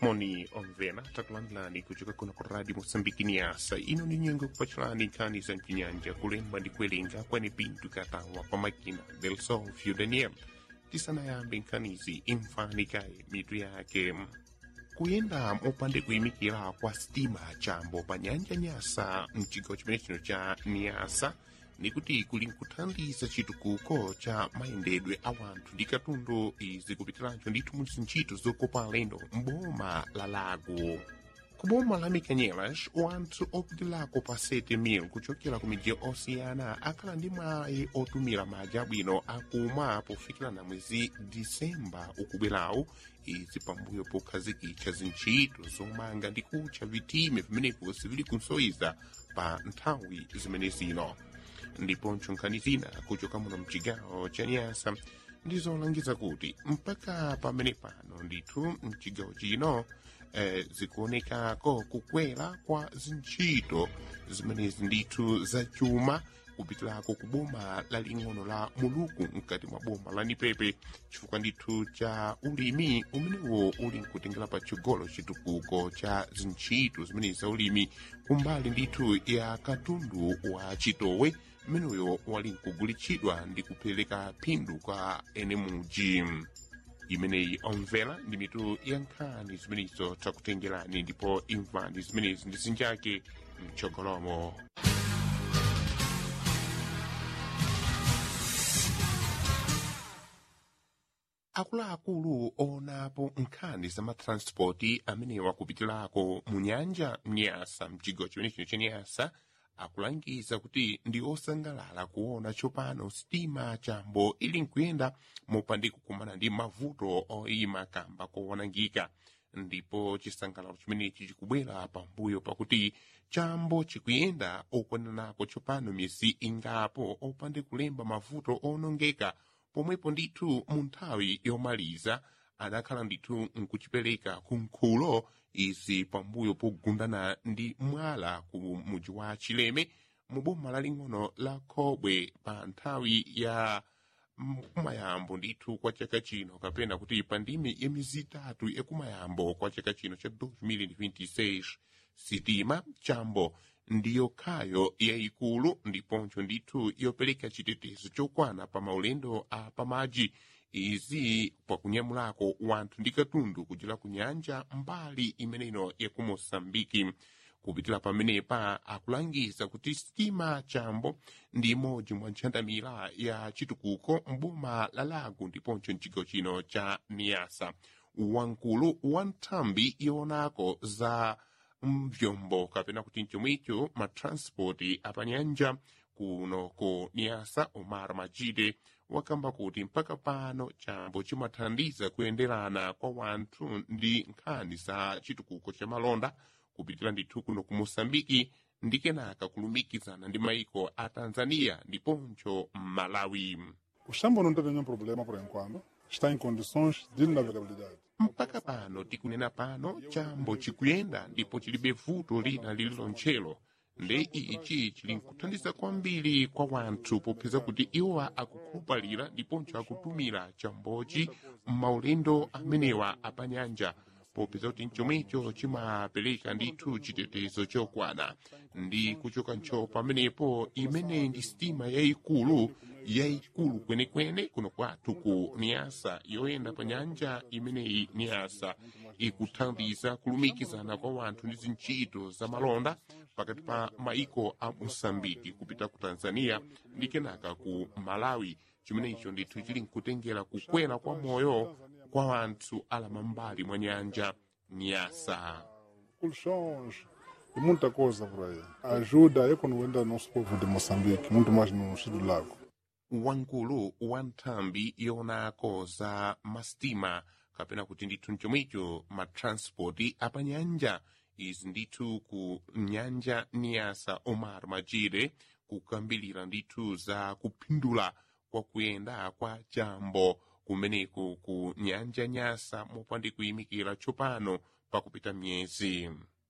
moni omvera takulandirani kuchoka kuno ku radio moçambique niasa ino ni nyengo kupachulani nkhani za mchinyanja kulemba ndi kuwerenga kwene pinto katawa pa makina del sofio daniel tisanayambe nkhanizi imfanikaye mitu yake kuyenda mopande kuyimikira kwa sitima chambo pa nyanja nyasa mchigawo chimene chino cha niasa nikuti kuli nkuthandiza chitukuko cha mayendedwe a wanthu ndi katundu izi kupitiranso ndithu mu zintchito zokopa alendo m'boma la lago ku boma la mikanyelas wanthu opitilako pa 7,000 kuchokera ku midzi osiyana akhala ndi mwayi otumira madzi abwino akumwa pofikirana mwezi disemba ukubwerawu izi pambuyo pokhazikitsa zintchito zomanga ndi kutcha vitime vimenepo sivili kunsoiza pa nthawi zimene zino ndiponso nkhani zina kuchoka muno mchigawo cha nyasa ndizolangiza kuti mpaka pamene pano ndithu mchigawo chino eh, zikuonekako kukwera kwa zintchito zimenezi ndithu zachuma kupitirako ku boma laling'ono la muluku mkati mwa boma la nipepe chifukwa ndithu cha ulimi umenewo uli nkutengera pa chigolo chitukuko cha zintchito zimenezi za ulimi kumbali ndithu ya katundu wa chitowe mmeneyo wali nkugulitsidwa ndi kupereka phindu kwa ene muji imeneyi omvera ndi mitu ya nkhani zimenezo takutengerani ndipo imvani zimenezi ndi zinjake mchogolomo akuluakulu onapo nkhani za matranspoti amene wakupitirako mu nyanja mnyasa mchigawo chimenechino cha nyasa akulangiza kuti ndi osangalala kuona tsopano sitima chambo ili nkuyenda mopandi kukumana ndi mavuto oyima kamba koonangika ndipo chisangalalo chimenechi chikubwera pambuyo pakuti chambo chikuyenda okwananako tsopano miyezi ingapo opande kulemba mavuto onongeka pomwepo ndithu mu nthawi yomaliza adakhala ndithu nkuchipereka kunkhulo izi pambuyo pogundana ndi mwala ku muji wa chileme mu boma laling'ono la khobwe pa nthawi ya kumayambo ndithu kwa chaka chino kapena kuti pa ndimi ya mizi itatu yakumayambo kwa chaka chino cha 2026 sitima chambo ndiyo khayo yayikulu ndiponso ndithu yopereka chitetezo chokwana pa maulendo a pamadzi izi pakunyamulako wanthu ndi katundu kuchera ku nyanja mbali imeneyo yaku moçambike kupitira pamenepa akulangiza kuti sitima chambo ndi imodzi mwa ntchandamira ya chitukuko mboma la lago ndiponso mchigawo chino cha niasa wamkulu wa nthambi yoonako za mvyombo kapena kuti mchomwicho matranspoti apanyanja kuno ku niasa omar majide wakamba kuti mpaka pano chambo chimathandiza kuyenderana kwa wanthu ndi nkhani za chitukuko cha malonda kupitira ndithu kuno ku moçambike ndi kenaka kulumikizana ndi maiko a tanzania ndiponso malawi O Xambo não teve nenhum problema por enquanto. Está em condições de navegabilidade. mpaka pano tikunena pano chambo chikuyenda ndipo chilibe vuto lina lililonchelo nde ichi chili nkuthandiza kwambiri kwa wanthu popeza kuti iwowa akukhulupalira ndiponso akutumira chambochi m'maulendo amenewa apanyanja popeza kuti mchomwecho chimapereka ndithu chitetezo chokwana ndi kuchoka ncho pamenepo imene ndi sitima yayikulu yayikulu kwenekwene kuno kwathu ku niasa yoyenda pa nyanja imeneyi niasa ikuthandiza kulumikizana kwa wanthu ndi zintchito za malonda pakati pa maiko a moçambike kupita ku tanzania ndi kenaka ku malawi chimenecho ndithu chili nkutengera kukwera kwa moyo kwa wanthu alamambali mwa nyanja niasa Colchões e muita coisa por aí. Ajuda a economia do nosso povo de Moçambique, muito mais no sul do lago. wamkulu wa nthambi yoonako za masitima kapena kuti ndithu mchomwecho matranspoti apanyanja izi ndithu ku nyanja niasa omar majire kukambilira ndithu za kuphindula kwa kuyenda kwa chambo kumeneku ku nyanja nyasa mopandi kuyimikira tsopano pakupita miyezi